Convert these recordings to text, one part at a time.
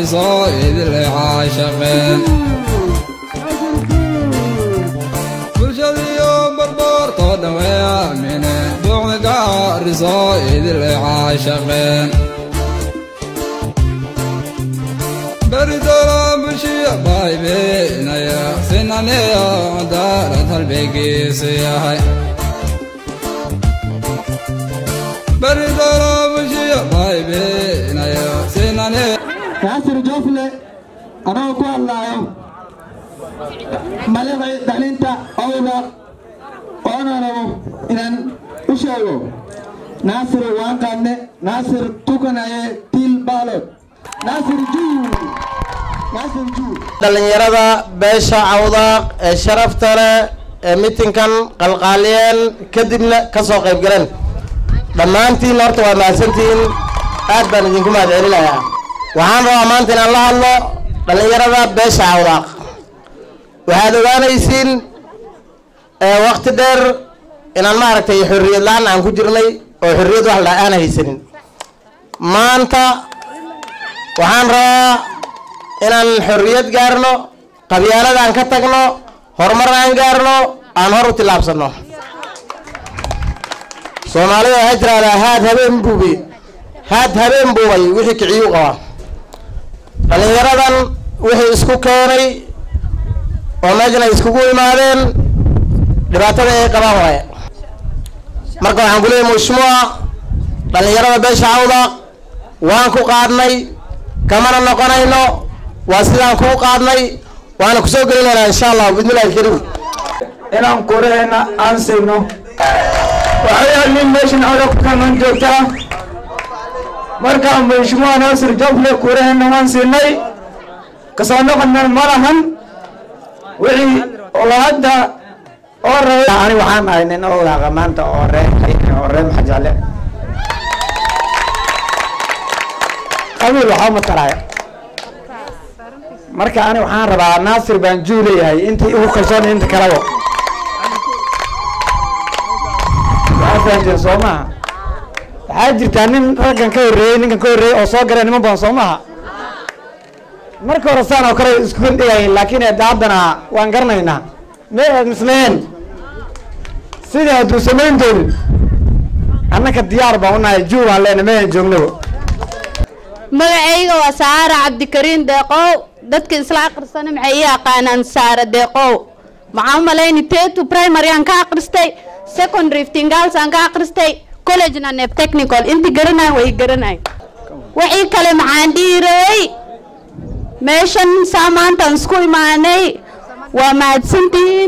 gaariso idile caashaqeen bulshadiyo barboortoo dhawee aamine buucda gaariso idile caashaqeen beridolo bulshiya baybeenaya sinaneyo daarad halbeegiisu yahay beridolo bulshiya baybeenaya sinaneyo naasir joofle anagoo ku hadlaayo madaxay dhalinta owda oona rabo inaan u sheego naasir waan qaadne naasir tukanaye tiil baalod naasir juu naasir juu dhallinyarada beesha cawdaaq ee sharafta leh ee mitinkan qalqaaliyeen kadibna ka soo qayb galeen dhammaantiin horta waa mahadsantihiin aad baan idinku mahad celinayaa waxaan rabaa maanta inaan la hadlo dhallinyarada beesha cawdaaq waxaad ogaanaysiin wakti dheer inaan maaragtay xorriyad la-aan aan ku jirnay oo xorriyad wax la aan haysanin maanta waxaan rabaa inaan xorriyad gaarno qabyaalada aan ka tagno horumar aan gaarno aan hor u tillaabsanno soomaalida waxay tiraahdaa haad habeen buubi haad habeen buubay wixii kiciyuu qabaa dhallinyaradan wixii isku keenay oo meeshan ay iskugu imaadeen dhibaatada ay qabaan waaye marka waxaan ku leeyahay mushmuuca dhallinyarada beesha cawda waan ku qaadnay kamana noqonayno waa sidaan kuu qaadnay waana kusoo gelinaynaa insha allah bismillahi alkariim inaan kureena aan siino waxayaa nin meeshan oda ku kanan joogtaa markaa mashmuuca naasir jofle kureena waan siinay kasoo noqonan ma lahan wixii oo hadda oo rabay ani waxaan ahay nin owdaaqa maanta oo ree oo ree maxajale qabiil waxaa matalaya marka ani waxaan rabaa naasir baan juu leeyahay intii ugu kalsoon inta kalaba waxaa fahanteen soo maaha waxaa jirtaa nin raggan ka horreeyey ninkan ka horreeyey oo soo garay niman badan soo maaha marka hore saan oo kale isku dhigayin laakiin eedda haddana waan garanaynaa me misleen sidii hadduu samayn doonin annaka diyaar baan unahay juu baan leenahay meehan joognaba magacayga waa saara cabdikariin deeqow dadka isla aqrisana maxay ii aqaanaan saara deeqow maxaa u malayni tetu primary aan ka aqristay secondary ftingals aan ka aqristay collegena nep technical inti garanayan way garanayan wixii kale maxaan dhiirayey meeshan saa maantaan isku imaanay waa mahadsantihiin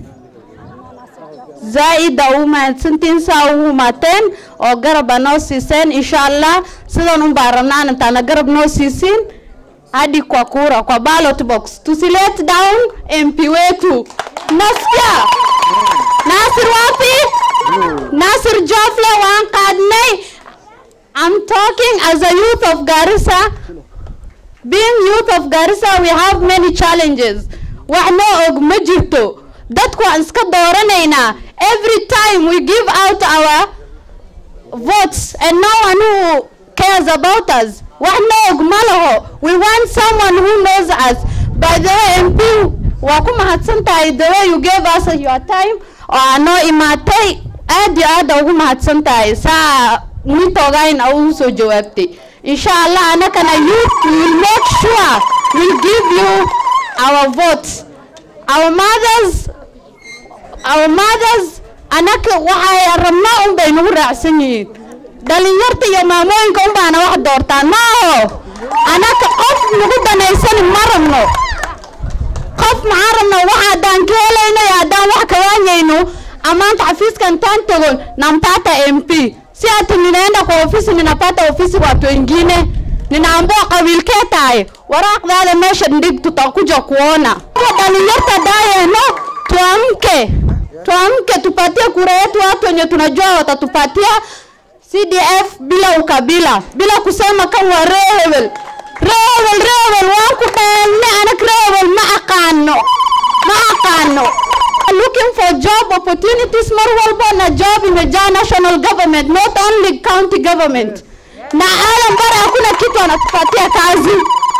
zaa'ida ugu mahadsantihiin saa ugu imaateen oo garab aa noo siiseen insha allah sidan un baan rabnaan intaana garab noo siisiin hadi kwa kura kwa ballot box tusilet down mp wetu nasikia nasir wapi nasir jofle waan qaadnay I'm talking as a youth of Garissa being youth of Garissa we have many challenges wax noo og ma jirto dadku waan iska dooranaynaa every time we give out our votes and no one who cares about us wax noo og ma laho we want someone who knows us by the way mp waa ku mahadsan tahay the way you gave us your time oo aa noo imaatay aad iyo aad ugu mahadsan tahay saa nintoogayn a ugu soo jawaabtay insha allah anakana youth we will make sure we'll give you our votes our mothers our mothers anaka waxay rabnaa un bay nagu raacsan yihiin dhalinyarta iyo maamooyinka un baana wax doortaan ma aho anaka qof nagu danaysani ma rabno qof maxaan rabnaa wax haddaan ka helayno iyo haddaan wax kawaanyayno amaanta xafiiska intaan tagon nampata mp si ati ninaenda kwa ofisi ninapata ofisi watu wengine ninaambua qabiilkee tahay waraaqdaada meesha ndhig tutakuja kuona dhalinyarta daayeno tuamke tuamke tupatie kura yetu watu wenye tunajua watatupatia cdf bila ukabila bila kusema kan waa reewel reewel reewel waan ku dheelne anag reewel ma aqaano ma aqaano looking for job opportunities mar walba na job imejaa national government not only county government na alam bara hakuna kitu anatupatia kazi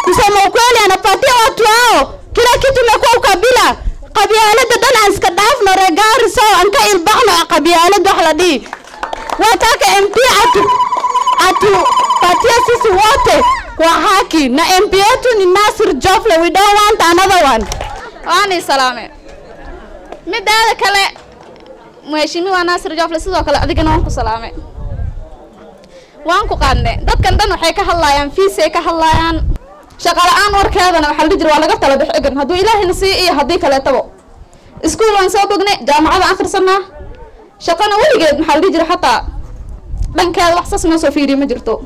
kusema ukweli anapatia watu hao kila kitu imekuwa ukabila qabyaalada dhan aan iska dhaafno regaariso aan ka ilbaxno qabyaalad wax la dhihi wataka mp atu atupatia sisi wote kwa haki na mp yetu ni nasir jofle we don't want another one waani salaame midaada kale mheshimiwa naasir jofle sidoo kale adigana waan ku salaame waan ku qaadne dadkan dhan waxay ka hadlaayaan fiisay ka hadlaayaan shaqala-aan warkeedana waxaa la dhihi jira waa laga tala bix egan hadduu ilaahayna sii iyo haddii kaleetaba iskuul waan soo bognay jaamacada akhrisanaa shaqana weligeed maxaa la dhihi jira xataa dhankeeda wax sas noo soo fiiriya ma jirto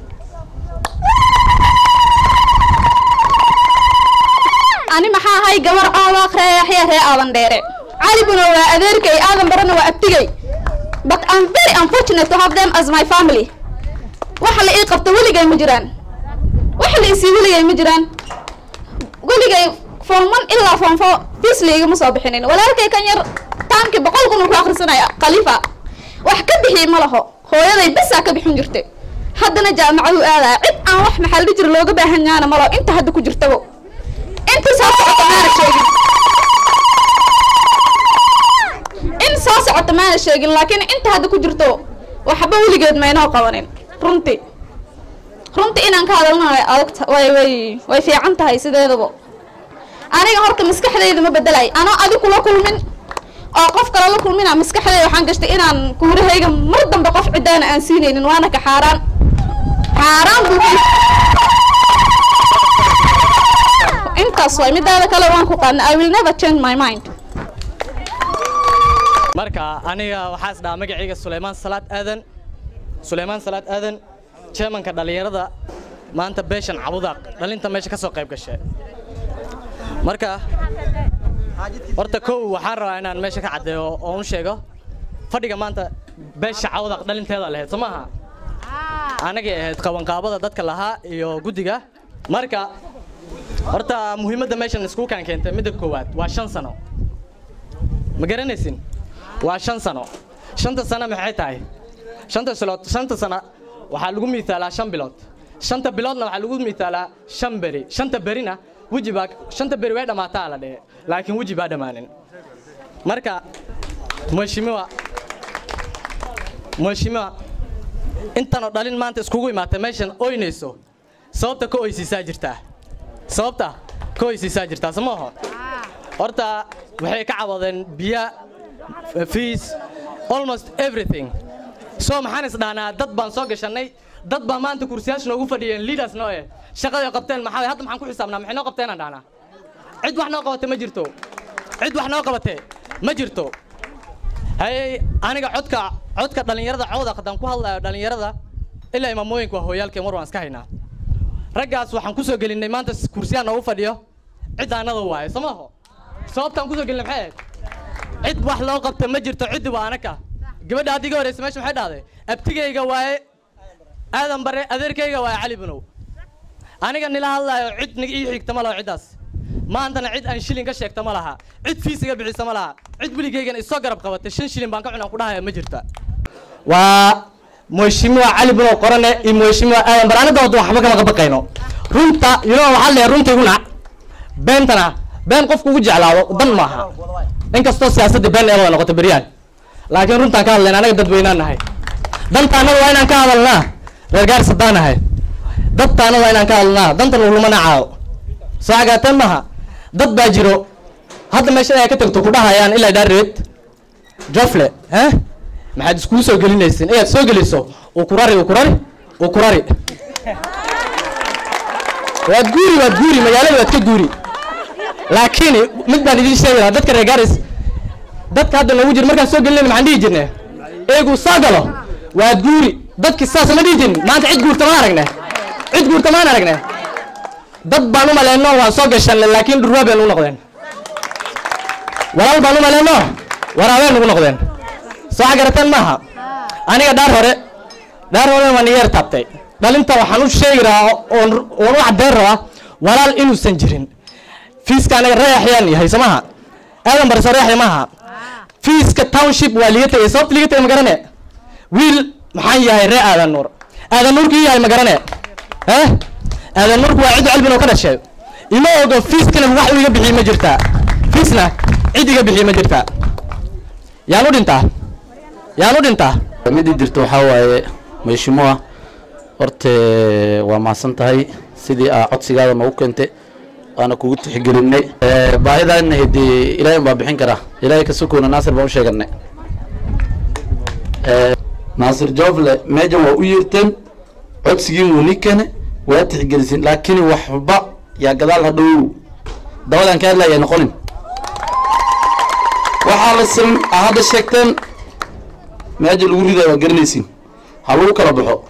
ani maxaa ahay gabar aabaaq reeyaxya ree aadan dheere calibuna waa adeerkay aadan barana waa abtigay but I'm very unfortunate to have them as my family waxa la ii qabto weligay ma jiraan waxa la isii weligay ma jiraan weligay form one ilaa form four fees laigama soo bixinin walaalkay kan yar taamkii boqol kun uu ku akhrisanaya khalifa wax ka bixi ma laho hooyaday besaa ka bixin jirtay haddana jaamacadu aadaya cid aan wax maxaa la dhihi jira looga baahan yaana malo inta hadda ku jirtabo inta soo socota maana sheegin in soo socota maana sheegin laakiin inta hadda ku jirto waxba weligeed maynoo qabanin runtii runtii inaan ka hadalna way adagta way way way fiican tahay sideedaba aniga horta maskaxdayda ma bedelay anoo adi kula kulmin oo qof kale la kulmina maskaxdayda waxaan gashtay inaan kuurahayga mar dambe qof cidaana aan siinaynin waana ka xaaraan xaaraan buu intaas waay midaada kale waan ku qaadna i will never change my mind marka aniga waxaa is dhahaa magacayga suleymaan salaad aadan suleymaan salaad aadan chairmanka dhallinyarada maanta beeshan cabudaaq dhalinta meesha ka soo qayb gashay marka horta kow waxaan rabaa inaan meesha ka caddeeyo oo u sheego fadhiga maanta beesha cabudaaq dhalinteeda lahayd soo maaha anagay ahayd qabanqaabada dadka lahaa iyo guddiga marka horta muhiimadda meeshan iskuukaan keentay midda koowaad waa shan sano ma garanaysin waa shan sano shanta sano maxay tahay shanta silood shanta sano waxaa lagu miisaalaa shan bilood shanta biloodna waxaa lagu miisaalaa shan beri shanta berina weji baa shanta beri way dhammaataa la dhehe laakiin weji baa dhammaanin marka mheshimiwa mheshimiwa intanoo dhalin maanta iskugu imaatay meeshan oynayso sababta ka oysiisaa jirtaa sababta ka oysiisaa jirtaa soo maaho horta waxay ka cawadeen biya fees almost everything so maxaan is dhahnaa dad baan soo gashanay dad baa maanta kursiyaasha noogu fadhiyeen leaders noo eh shaqaday qabteen maxaa hadda maxaan ku xisaabnaa maxay noo qabteenaan dhahnaa cid wax noo qabate ma jirto cid wax noo qabate ma jirto hayey aniga codka codka dhallinyarada cawda haddaan ku hadlayo dhallinyarada ilaa imaamooyinka waa hooyaalkeen war waan iska haynaa raggaas waxaan ku soo gelinay maanta kursiyaa noogu fadhiyo cid aanada waaye soo maaho sababtaan ku soo gelinay maxay ahayd cid wax loo qabta ma jirto ciddi waa anaka gabadha haddii ga horeysa meesha maxay dhahday abtigayga waaye aadan bare adeerkayga waaye cali bunow aniga nila hadlaayo cid nig ii xigta ma laho ciddaas maantana cid aan shilin ka sheegta ma laha cid fiisiga bixisa ma laha cid weligaygan isoo garab qabatay shan shilin baan ka cunaan ku dhahaya ma jirta waa mheshimiwa cali bunow qorane iyo mheshimiwa aadan bare aniga wada waxba kama qabaqayno runta you know waxaa leeyahay runta iguna beentana been qofku ugu jeclaado dan maaha inkastoo siyaasadda been ee wada noqoto beryaan laakiin runtaan ka hadlayna anaga dadweynaan nahay dantaanada waa inaan ka hadalnaa reer gaar sadaan nahay dadtaanada waa inaan ka hadalnaa dantan uluma nacaayo soo cagaateen maaha dad baa jiro hadda meesha ay ka tagto ku dhahayaan ilaa dhaareed jofle eh maxaad iskugu soo gelinaysin inaad soo geliso uu kurari uu kurari uu kurari waad guuri waad guuri magaalada waad ka guuri laakiin mid baan idiin sheegayaa dadka reer gaaris dadka hadda noogu jira markaan soo gelinayna maxaan dhihi jirne eegu soo galo waad guuri dadki saas ma dhihi jirin maanta cid guurta maan aragne cid guurta maan aragne dad baan u maleyno waan soo gashanne laakiin dhurwaa bay nugu noqdeen walaal baan u maleyno waraabay nugu noqdeen soo xagarateen maaha aniga dhaar hore dhaar hore waan iga yar taabtay dhalinta waxaan u sheegi rabaa oon oon u caddeyn rabaa walaal inuusan jirin fiiska anaga reexyaan yahay soo maaha aadan bare soo reexya maaha fiiska township waa liga tegay sababta liga tegay ma garane wiil maxaan yahay ree aadan nuur aadan nuurkii yahay ma garane eh aadan nuurku waa cid calbin oo ka dhashay ima ogo fiiskana wax iga bixiye ma jirtaa fiisna cid iga bixiye ma jirtaa yaan u dhintaa yaan u dhintaa midii jirto waxaa waaye meeshimuha horta waa mahadsan tahay sidii aa codsigaada noogu keentay waana kugu tixgelinay baahidaana hedi ilaahay baa bixin karaa ilaahay ka sukoona naasir baan u sheeganay naasir joofle meejan waa u yeerteen codsigiin wuu ni keene waa tixgelisin laakiin waxba yaa gadaal hadhow dabadan ka hadlaya noqonin waxaa la siman aa hadda sheegteen meeja lagu ridayo waa garanaysin ha lagu kala baxo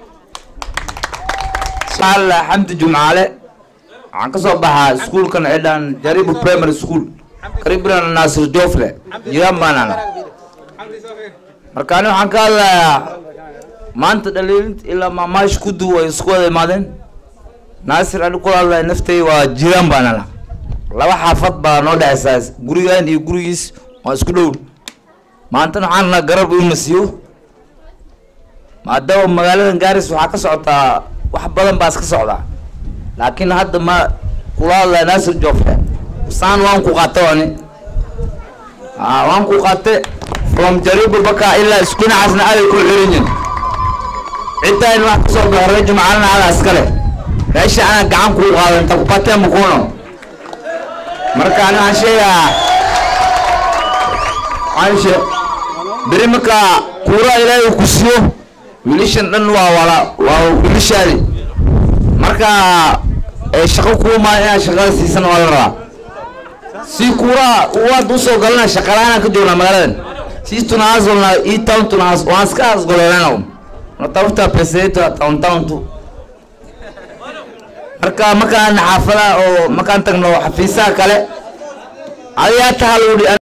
alla xamdi jumcaale waxaan ka soo baxaa iskuulkan cidhan jaribu primary school karibran naasir joofle jiraan baanana marka ani waxaan ka hadlayaa maanta dhaliilinta ilaa maamaash kudu way isku wada imaadeen naasir ani kula hadlaya naftay waa jiraan baanana laba xaafad baa noo dhexeysaa gurigan iyo gurigiis waa isku dhow maantana waxaan rabnaa garab uu nasiyo maadaama magaaladan gaaris waxaa ka socotaa wax badan baa iska socdaa laakiin hadda ma kula hadlaya naasir joofle saan waan ku qaate ani a waan ku qaate from jaribu baka ilaa isku dhinacaasna aaday ku xirinyin ciddaa wax kasoo baxo reer jumcaalana adaa iskale meesha anaa gacan kuu qaadan inta kupatee makuuno marka ani waxaan sheegaa waxaan shee beri marka kuura ilaahay ku siiyo wiilashan dhan waa wala waa wiilashaadi marka ee shaqo kuuma inaad shaqada siisan waa la rabaa si kuura waad usoo galana shaqalaanaan ka joognaa magaaladan si tunaazolna ii town tunaas waan iska asgoleelana natafuta pesa yetu ya town town tu marka markaan xaafada oo markaan tagno xafiisaha kale adiga hata haludi